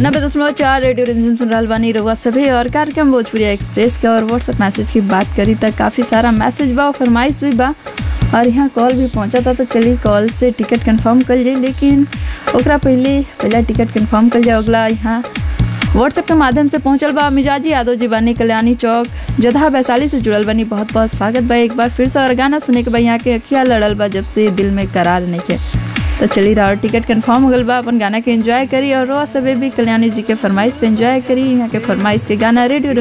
नब्बे दशमलव चार रेडियो रिमझिम सुन रहल बानी रउआ सभी और कार्यक्रम भोजपुरी एक्सप्रेस के और व्हाट्सएप मैसेज की बात करी त काफ़ी सारा मैसेज बा और फरमाइश भी बा और यहाँ कॉल भी पहुँचा था तो चलिए कॉल से टिकट कंफर्म कर जाए लेकिन ओकरा पहले पहला टिकट कंफर्म कर जाए अगला यहाँ व्हाट्सएप के माध्यम से पहुंचल बा मिजाजी यादव जी बानी कल्याणी चौक जदहा वैशाली से जुड़ल बनी बहुत बहुत स्वागत बा एक बार फिर से और गाना सुने के बा यहाँ के अखिया लड़ल बा जब से दिल में करार नहीं के तो चली रहा और टिकट कंफर्म हो गल बा अपन गाना के एंजॉय करी और रोज सबे भी कल्याणी जी के फरमाइश पे एंजॉय करी यहाँ के फरमाइश के गाना रेडियो